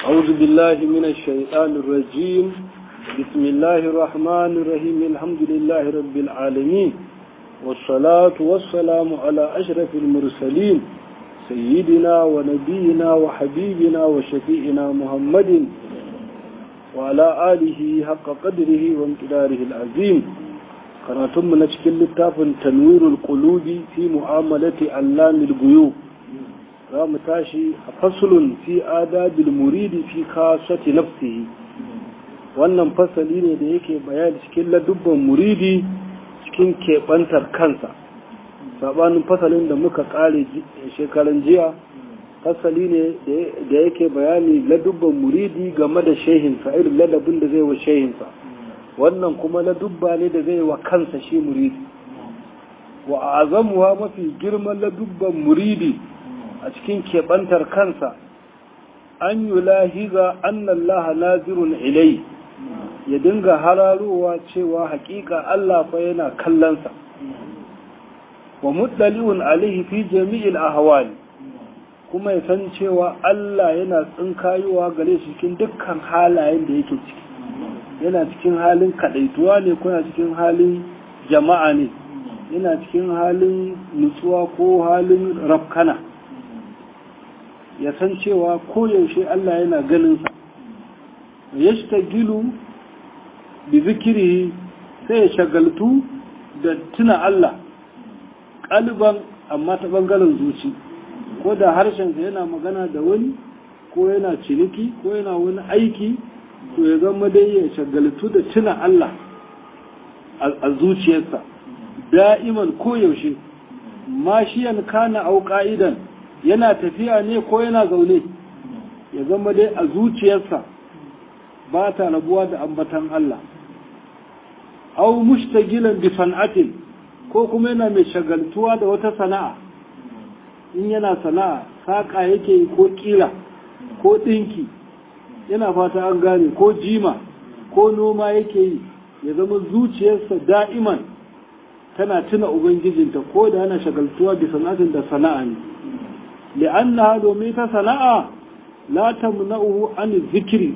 أعوذ بالله من الشيطان الرجيم بسم الله الرحمن الرحيم الحمد لله رب العالمين والصلاة والسلام على أشرف المرسلين سيدنا ونبينا وحبيبنا وشفيئنا محمد وعلى آله حق قدره وامتداره العظيم karatun na cikin littafin tanwirul qulubi fi mu'amalati allamil guyub za mu tashi a fasulun fi adabil muridi fi kasati nafsihi wannan fasali ne da yake bayani cikin ladubban muridi cikin keɓantar kansa sabanin fasalin da muka ƙare shekaran jiya fasali ne da yake bayani ladubban muridi game da shehinsa irin ladabin da zai wa shehinsa wannan kuma ladubba ne da zai wa kansa shi muridi wa azamuwa mafi girman ladubban muridi a cikin keɓantar kansa an yi lahiza annallaha nazirun ilai ya dinga hararowa cewa hakika Allah fa yana kallonsa wa muddali'un alaihi fi jami'il ahwali kuma ya san cewa Allah yana tsinkayowa gare shi cikin dukkan halayen da yake ciki yana cikin halin kadaituwa ne ko yana cikin halin jama'a ne yana cikin halin nutsuwa ko halin rafkana ya san cewa koyaushe Allah yana ganinsa ya gilu bi zikiri sai ya shagaltu da tuna Allah ƙaliban amma ta ɓangaren zuci ko da harshensa yana magana da wani ko yana ciniki ko yana wani aiki to ya zama dai ya shagaltu da tuna Allah a zuciyarsa da'iman koyaushe mashiyan kana au ka'idan yana tafiya ne ko yana zaune ya zama dai a zuciyarsa ba ta rabuwa da ambatan Allah au mushtagilan bi san'atin ko kuma yana mai shagaltuwa da wata sana'a in yana sana'a saƙa yake yi ko ƙila ko ɗinki yana fata an gane ko jima ko noma yake yi ya zama zuciyarsa da'iman tana tuna ubangijinta ko da yana shagaltuwa bi sana'atin da sana'a ne li'annaha domin ta sana'a la tamna'uhu an zikiri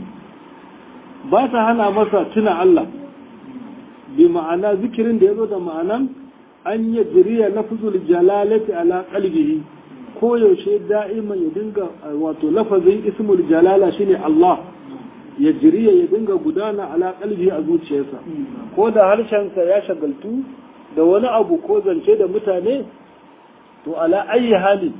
ba ta hana masa tuna Allah bi ma'ana zikirin da yazo da ma'anan an yajriya lafzul jalalati ala qalbihi ko yaushe da'iman ya dinga wato lafazin ismul jalala shine Allah ya jiriya ya dinga gudana ala qalbi a zuciyarsa ko da harshensa ya shagaltu da wani abu ko zance da mutane to ala ayi hali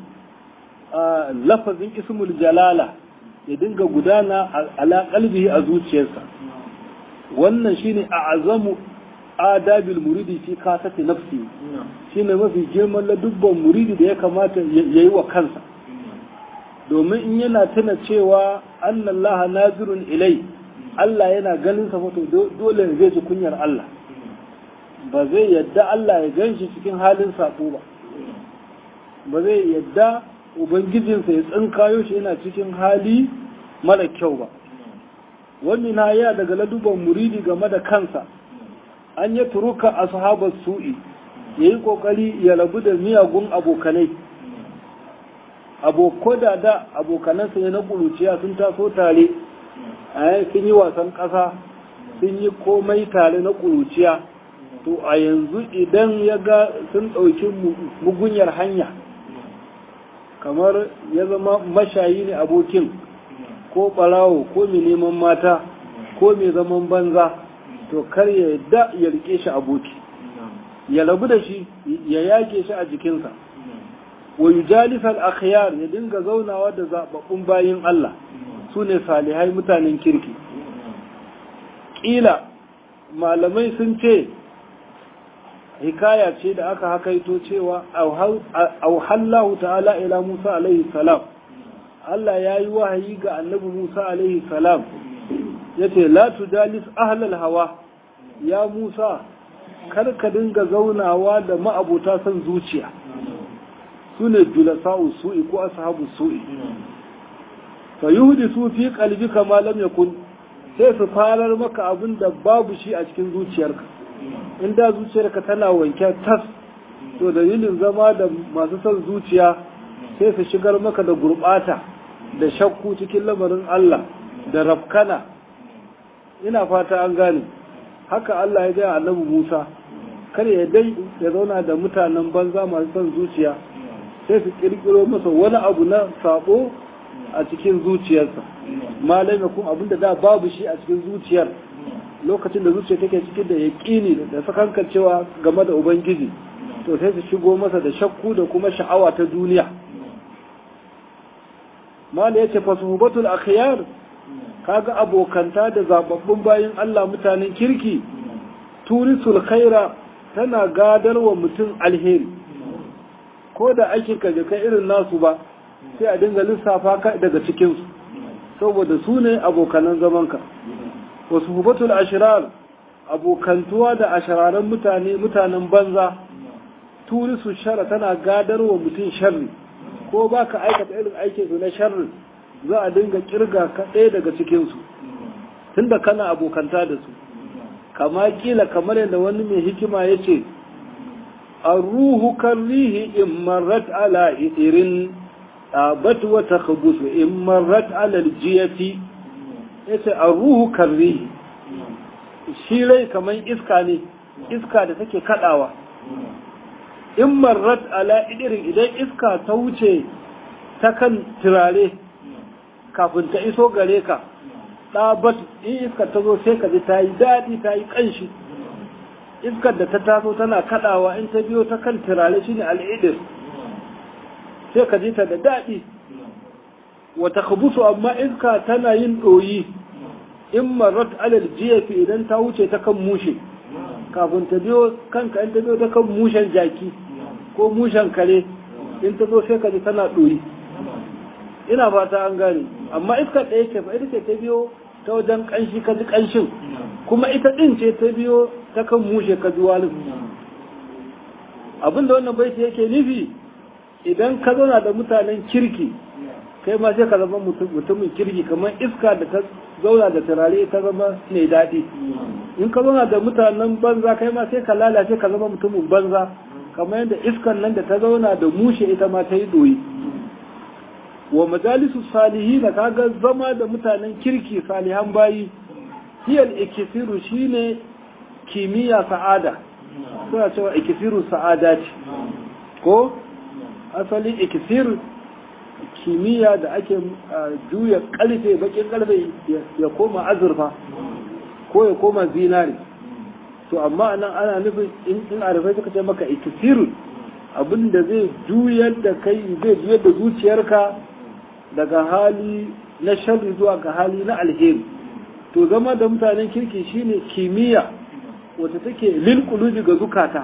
lafazin ismul jalala ya dinga gudana ala qalbi a zuciyarsa wannan shine a'azamu adabil muridi fi kasati nafsi shine mafi girman ladubban muridi da ya kamata yayi wa kansa domin in yana tuna cewa annallaha nazirun ilai Allah yana ganin sa fato dole ne zai ji kunyar Allah ba zai yadda Allah ya ganshi cikin halin sako ba ba zai yadda ubangijinsa ya tsinkayo shi yana cikin hali mara kyau ba wannan na ya daga ladubban muridi game da kansa an ya turuka ashabar su'i yayi kokari ya rabu da miyagun abokanai aboko da da abokanansa ne na kuruciya sun taso tare a sun yi wasan ƙasa sun yi komai tare na kuruciya to a yanzu idan ya ga sun ɗauki mugunyar hanya kamar ya zama mashayi ne abokin ko ɓarawo ko mai neman mata ko mai zaman banza to kar ya yadda ya rike shi aboki ya rabu da shi ya yake shi a jikinsa wa yujalisal akhyar ya dinga zaunawa da zababbun bayin Allah su ne salihai mutanen kirki ƙila malamai sun ce hikaya ce da aka hakaito cewa auhallahu ta'ala ila Musa alaihi salam Allah ya yi wahayi ga annabi Musa alaihi salam ya ce la tujalis ahlal hawa ya Musa kar ka dinga zaunawa da ma'abuta son zuciya su ne julasa'u su'i ko ashabu su'i fa yuhdisu fi qalbika ma lam yakun sai su farar maka abin da babu shi a cikin zuciyarka in da zuciyarka tana wanke tas to dalilin zama da masu son zuciya sai su shigar maka da gurbata da shakku cikin lamarin Allah da rafkana ina fata an gane haka Allah ya gaya annabi Musa kar ya dai ya zauna da mutanen banza masu son zuciya sai su kirkiro masa wani abu na sabo a cikin zuciyarsa malai kuma abinda da babu shi a cikin zuciyar lokacin da zuciya take cikin da yaƙini da sakankancewa game da ubangiji to sai su shigo masa da shakku da kuma sha'awa ta duniya mala yace fasuhubatul akhyar kaga abokanta da zababbun bayin Allah mutanen kirki turisul khaira tana gadarwa mutum alheri ko da aikin ka kai irin nasu ba sai a dinga lissafa ka daga cikin su saboda su ne abokanan zamanka wasu hubatul ashirar abokantuwa da ashiraran mutane mutanen banza turisu shara tana gadarwa mutum sharri ko ba ka aikata irin aikin su na sharri za a dinga kirga ka ɗaya daga cikinsu tunda kana abokanta da su kama kila kamar yadda wani mai hikima ya ce a ruhu karrihi in marrat ala irin ɗabat wata kabusu in marrat ala jiyati ya ce a ruhu karrihi shi rai kamar iska ne iska da take kaɗawa in marrat ala idirin idan iska ta wuce ta kan turare kafin ta iso gare ka ɗabat in iskar ta zo sai ka ji ta yi daɗi ta yi ƙanshi iskar da ta taso tana kaɗawa in ta biyo ta kan turare shi ne al'idir sai ka ji ta da daɗi wata kubusu amma iska tana yin ɗoyi in marat alal jiyafi idan ta wuce ta kan mushe kafin ta biyo kanka in ta biyo ta kan mushen jaki ko mushen kare in ta zo sai ka ji tana ɗoyi ina fata an gane amma iskar ɗaya ce fa ita ce ta biyo ta wajen ƙanshi ka ji ƙanshin kuma ita ɗin ce ta biyo ta kan mushe ka ji walin abin da wannan baiti yake nufi idan ka zauna da mutanen kirki kai ma sai ka zama mutumin kirki kamar iska da ta zauna da turare ta zama mai daɗi in ka zauna da mutanen banza kai ma sai ka lalace ka zama mutumin banza kamar yadda iskan nan da ta zauna da mushe ita ma ta yi doyi wa majalisu salihi da kaga zama da mutanen kirki salihan bayi hiyal ikisiru shine kimiyya sa'ada suna cewa ikisiru sa'ada ce ko asali ikisir kimiyya da ake juya karfe bakin karfe ya koma azurfa ko ya koma zinari to amma nan ana nufin in arifai suka ce maka ikisiru abinda zai juyar da kai zai juyar da zuciyarka daga hali na sharri zuwa ga hali na alheri to zama da mutanen kirki shine kimiyya wata take lil qulubi ga zukata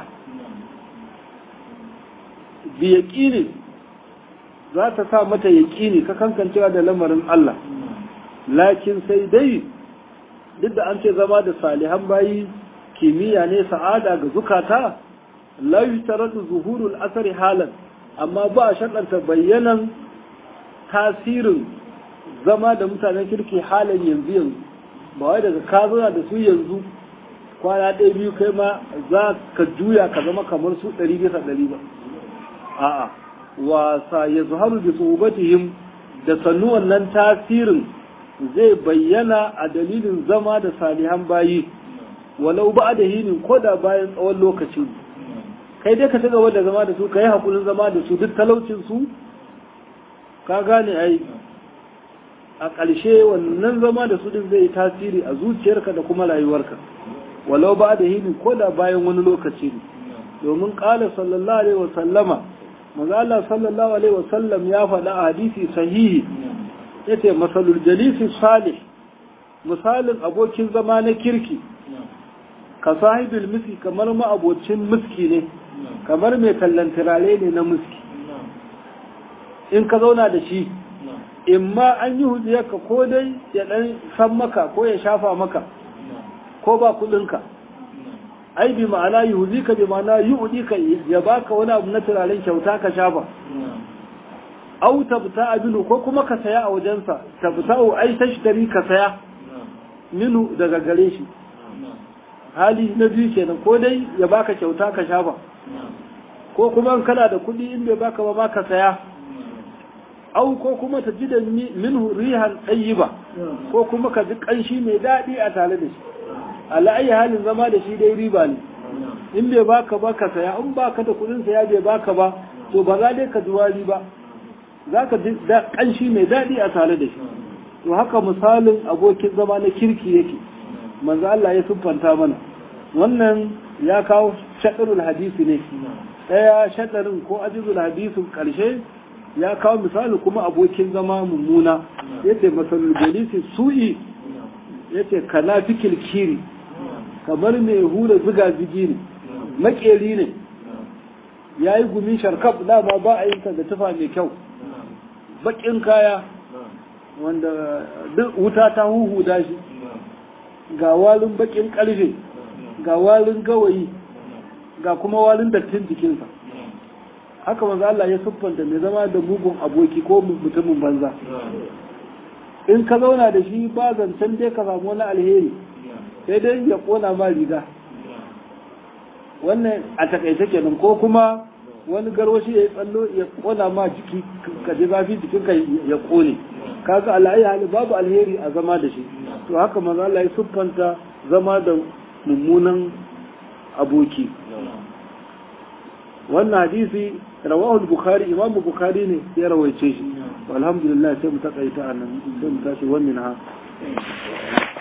bi yaqini za ta sa mata yaqini ka kankancewa da lamarin Allah lakin sai dai duk da an ce zama da salihan bayi kimiyya ne sa'ada ga zukata la yutaradu zuhurul asari halan amma ba a shaɗanta bayyanan tasirin zama da mutanen kirki halin yanzu yanzu ba wai daga ka zauna da su yanzu kwana ɗaya biyu kai ma za ka juya ka zama kamar su ɗari bisa ɗari ba a'a wasa ya zuharu da tsobatihim da sannu wannan tasirin zai bayyana a dalilin zama da salihan bayi walau ba da hinin ko da bayan tsawon lokaci kai dai ka ci gaba da zama da su ka yi haƙurin zama da su duk talaucin su ka gane ai a ƙarshe wannan zama da su din zai yi tasiri a zuciyarka da kuma rayuwarka walau ba da hini ko da bayan wani lokaci ne domin ƙala sallallahu alaihi wasallama maza Allah sallallahu alaihi wasallam ya faɗa a hadisi sahihi yace masalul jalisi salih misalin abokin zama na kirki ka sahibul miski kamar ma abocin miski ne kamar mai tallan turare ne na miski in ka zauna da shi in ma an yi hujiyarka ko dai ya dan san maka ko ya shafa maka ko ba kudinka ai bi ma'ana yi huzika bi ma'ana yi udika ya baka wani abu na turaren kyauta ka shafa au tabta abinu ko kuma ka saya a wajensa tabta'u ai tashtari ka saya minu daga gare shi hali na biyu kenan ko dai ya baka kyauta ka shafa ko kuma kana da kuɗi in bai baka ba ma ka saya au ko kuma ta ji da minhu rihan ba ko kuma ka ji kanshi mai daɗi a tare da shi ala'ayi halin zama da shi dai riba ne in bai baka ba ka saya in baka da kudin saya bai baka ba to ba za dai ka ji wari ba za ka ji kanshi mai daɗi a tare da shi to haka misalin abokin zama na kirki yake manzo Allah ya siffanta mana wannan ya kawo shaɗarul hadisi ne ɗaya shaɗarin ko ajizul hadisin ƙarshe ya kawo misali kuma abokin zama mummuna yace masalul jalisi su'i yace kana fikil kiri kamar mai hura ziga zigi ne makeri ne ya yi gumi sharkaf dama ba a yin da tufa mai kyau bakin kaya wanda duk wuta ta huhuda shi ga walin bakin karfe ga walin gawayi ga kuma walin dattin jikinsa haka manzo Allah ya siffanta mai zama da mugun aboki ko mutumin banza in ka zauna da shi ba zancen dai ka samu wani alheri sai dai ya kona ma riga wannan a takaice kenan ko kuma wani garwashi ya yi tsallo ya kona ma jiki ka ji zafi jikinka ya kone kaga ala'ayi hali babu alheri a zama da shi to haka manzo Allah ya siffanta zama da mummunan aboki wannan hadisi rawahu bukhari imam bukhari ne ya rawaice shi alhamdulillah sai mu takaita anan sai mu tashi wannan ha